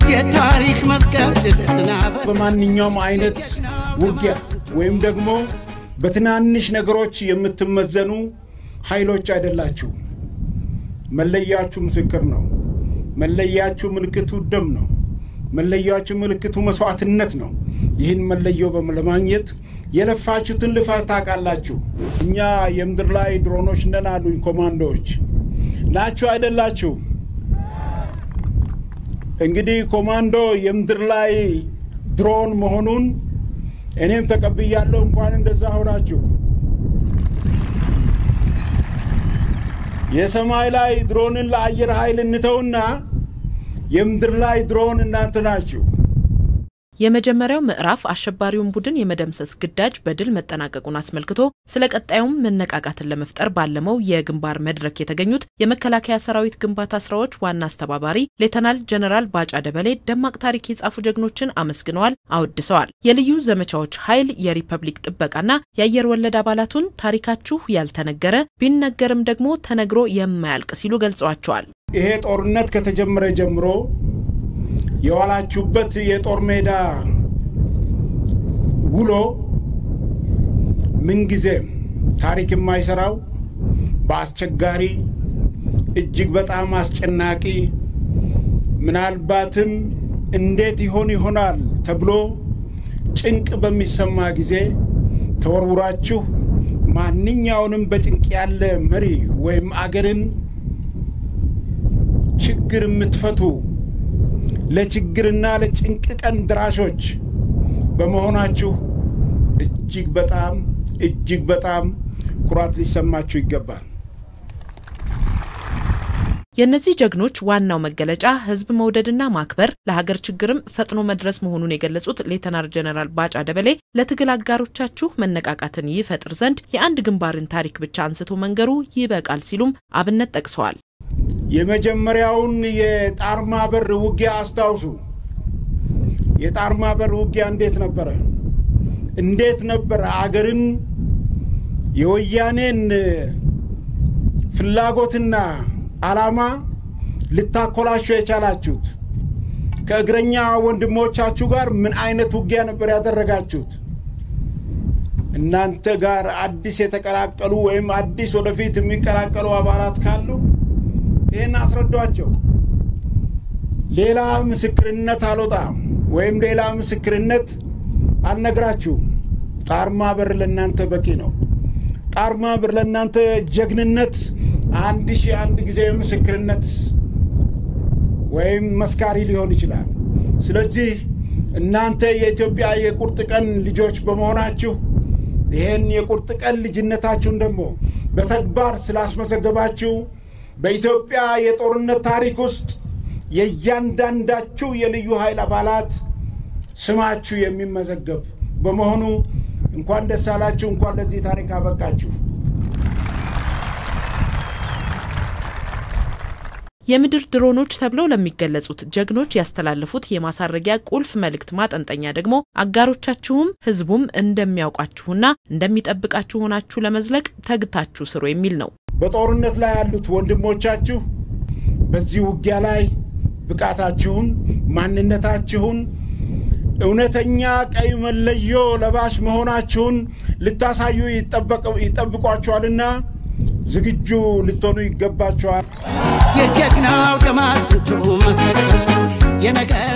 የታሪክ መዝገብ ድልና በማንኛውም አይነት ውጊያ ወይም ደግሞ በትናንሽ ነገሮች የምትመዘኑ ኃይሎች አይደላችሁ። መለያችሁ ምስክር ነው። መለያችሁ ምልክቱ ደም ነው። መለያችሁ ምልክቱ መስዋዕትነት ነው። ይህን መለዮ ለማግኘት የለፋችሁትን ልፋት ታውቃላችሁ። እኛ የምድር ላይ ድሮኖች ነን አሉኝ ኮማንዶዎች። ናችሁ አይደላችሁ? እንግዲህ ኮማንዶ የምድር ላይ ድሮን መሆኑን እኔም ተቀብያለሁ። እንኳን እንደዛ ሆናችሁ። የሰማይ ላይ ድሮንን ለአየር ኃይል እንተውና የምድር ላይ ድሮን እናንተ ናችሁ። የመጀመሪያው ምዕራፍ አሸባሪውን ቡድን የመደምሰስ ግዳጅ በድል መጠናቀቁን አስመልክቶ ስለ ቀጣዩም መነቃቃትን ለመፍጠር ባለመው የግንባር መድረክ የተገኙት የመከላከያ ሰራዊት ግንባታ ስራዎች ዋና አስተባባሪ ሌተናል ጀነራል ባጫ ደበሌ ደማቅ ታሪክ የጻፉ ጀግኖችን አመስግነዋል፣ አወድሰዋል። የልዩ ዘመቻዎች ኃይል የሪፐብሊክ ጥበቃና የአየር ወለድ አባላቱን ታሪካችሁ ያልተነገረ ቢነገርም ደግሞ ተነግሮ የማያልቅ ሲሉ ገልጸዋቸዋል። ይሄ ጦርነት ከተጀመረ ጀምሮ የዋላችሁበት የጦር ሜዳ ውሎ ምንጊዜም ታሪክ የማይሰራው በአስቸጋሪ እጅግ በጣም አስጨናቂ ምናልባትም እንዴት ይሆን ይሆናል ተብሎ ጭንቅ በሚሰማ ጊዜ ተወርውራችሁ ማንኛውንም በጭንቅ ያለ መሪ ወይም አገርን ችግር የምትፈቱ ለችግርና ለጭንቅ ቀን ድራሾች በመሆናችሁ እጅግ በጣም እጅግ በጣም ኩራት ሊሰማችሁ ይገባል። የእነዚህ ጀግኖች ዋናው መገለጫ ሕዝብ መውደድና ማክበር ለሀገር ችግርም ፈጥኖ መድረስ መሆኑን የገለጹት ሌተናር ጀነራል ባጫ ደበሌ ለትግል አጋሮቻችሁ መነቃቃትን ይፈጥር ዘንድ የአንድ ግንባርን ታሪክ ብቻ አንስቶ መንገሩ ይበቃል ሲሉም አብነት ጠቅሰዋል። የመጀመሪያውን የጣርማ በር ውጊያ አስታውሱ። የጣርማ በር ውጊያ እንዴት ነበረ? እንዴት ነበረ አገርን የወያኔን ፍላጎትና ዓላማ ልታኮላችሁ የቻላችሁት? ከእግረኛ ወንድሞቻችሁ ጋር ምን አይነት ውጊያ ነበር ያደረጋችሁት? እናንተ ጋር አዲስ የተቀላቀሉ ወይም አዲስ ወደፊት የሚቀላቀሉ አባላት ካሉ ይህን አስረዷቸው። ሌላ ምስክርነት አልወጣም ወይም ሌላ ምስክርነት አልነግራችሁም። ጣርማ በር ለእናንተ በቂ ነው። ጣርማ በር ለእናንተ ጀግንነት አንድ ሺህ አንድ ጊዜ ምስክርነት ወይም መስካሪ ሊሆን ይችላል። ስለዚህ እናንተ የኢትዮጵያ የቁርጥ ቀን ልጆች በመሆናችሁ ይህን የቁርጥ ቀን ልጅነታችሁን ደግሞ በተግባር ስላስመዘገባችሁ በኢትዮጵያ የጦርነት ታሪክ ውስጥ የእያንዳንዳችሁ የልዩ ኃይል አባላት ስማችሁ የሚመዘገብ በመሆኑ እንኳን ደስ አላችሁ፣ እንኳን ለዚህ ታሪክ አበቃችሁ። የምድር ድሮኖች ተብለው ለሚገለጹት ጀግኖች ያስተላለፉት የማሳረጊያ ቁልፍ መልእክት ማጠንጠኛ ደግሞ አጋሮቻችሁም ሕዝቡም እንደሚያውቃችሁና እንደሚጠብቃችሁ ሆናችሁ ለመዝለቅ ተግታችሁ ስሩ የሚል ነው። በጦርነት ላይ ያሉት ወንድሞቻችሁ በዚህ ውጊያ ላይ ብቃታችሁን፣ ማንነታችሁን፣ እውነተኛ ቀይ መለዮ ለባሽ መሆናችሁን ልታሳዩ ይጠብቋችኋልና ዝግጁ ልትሆኑ ይገባችኋል። የጀግናው ደማችን መሰረት የነገ